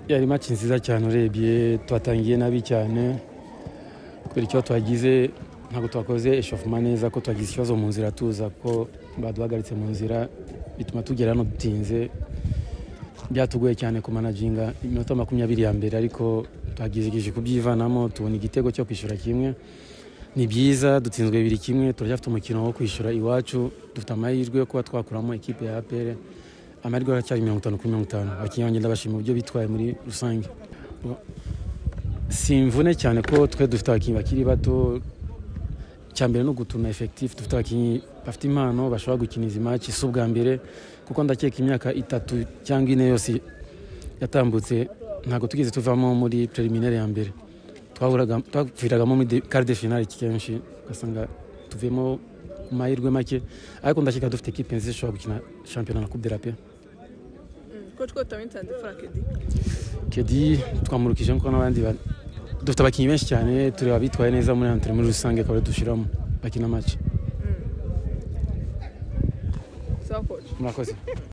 yari maki nziza cyane urebye twatangiye nabi cyane kubera icyo twagize ntabwo twakoze eshofuma neza ko twagize ikibazo mu nzira tuza ko baduhagaritse mu nzira bituma tugera hano dutinze byatugoye cyane kumanaginga iminota makumyabiri ya mbere ariko twagerageje kubyivanamo tubona igitego cyo kwishyura kimwe ni byiza dutsinzwe bibiri kimwe turacyafite umukino wo kwishyura iwacu dufite amahirwe yo kuba twakuramo ikipe ya apr amahirwe aracyari mirongo itanu kuri mirongo itanu abakinnyi banjye ndabashima uburyo bitwaye muri rusange si imvune cyane ko twe dufite abakinnyi bakiri bato icyambere ni uguturuna efekitifu dufite abakinnyi bafite impano bashobora gukina izi maci si ubwa mbere kuko ndakeka imyaka itatu cyangwa ine yose yatambutse ntabwo tugeze tuvamo muri preliminari ya mbere twaviragamo muri karide finari kenshi ugasanga tuvemo ku mahirwe make ariko ndakeka dufite ekipe nziza ishobora gukina shampiyona na kubera pe coach ko tawitanze fura kedi kedi twamurukije nkuko n'abandi ba- dufite abakinnyi benshi cyane tureba abitwaye neza muri antore muri rusange akaba ariyo dushyiramo bakina maci sawa coach murakoze